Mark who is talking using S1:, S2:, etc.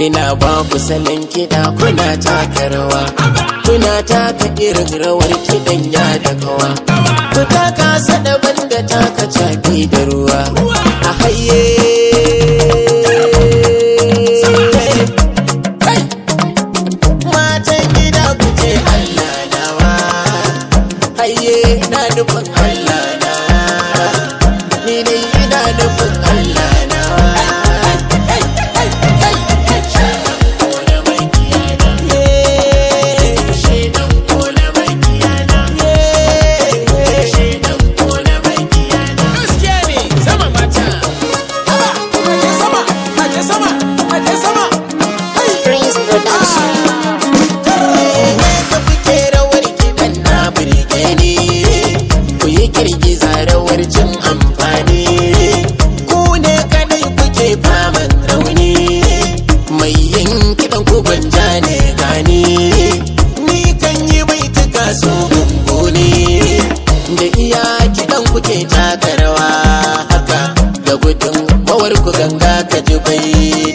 S1: ina ba ku salon kiɗa kuna taka rawa kuna taka irin rawar kiɗan ya da kawa ku taka sadaban da taka caɓi da ruwa a haye matan gida ku ce Allah nawa haye na nufin Allah nawa ni dai ina nufin Allah nawa
S2: Prince Production.
S1: da kuke rawar kiɗan na birge ni ku yi girgiza rawar jin amfani ku ne kadai kuke faman rauni mai yin kiɗan ku gwanja ne gani ni kan yi mai tuka so ne da iya kiɗan kuke taka rawa haka da gudun bawar ku ganga ka ji bai